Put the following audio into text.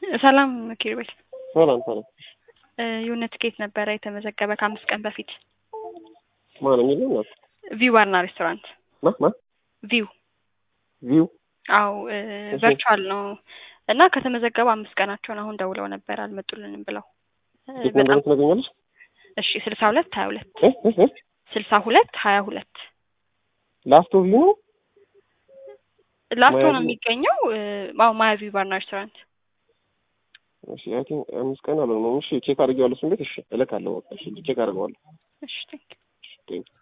ሰላም ኪሩቤል፣ ሰላም ሰላም። የሆነ ትኬት ነበረ የተመዘገበ ከአምስት ቀን በፊት ማን የሚለው ናት? ቪው ባርና ሬስቶራንት ማ ማ ቪው። ቪው አው ቨርቹዋል ነው እና ከተመዘገበ አምስት ቀናቸውን አሁን ደውለው ነበር አልመጡልንም ብለው። ቲኬት ነምበሩን ትነግኛለሽ? እሺ ስልሳ ሁለት ሀያ ሁለት እ እ እ ስልሳ ሁለት ሀያ ሁለት ላስት ኦፍ ቪው ነው። ላስቶ ነው ማያ ቪው? የሚገኘው። አዎ ማያ ቪው ባርና ሬስቶራንት። እሺ አይ ቲንክ አምስት ቀን አልሆነውም። እሺ ቼክ አድርጌዋለሁ። እሱን ቤት እሺ እልካለሁ። በቃ እሺ ቼክ አድርገዋለሁ። እሺ ቴንክ ቴንክ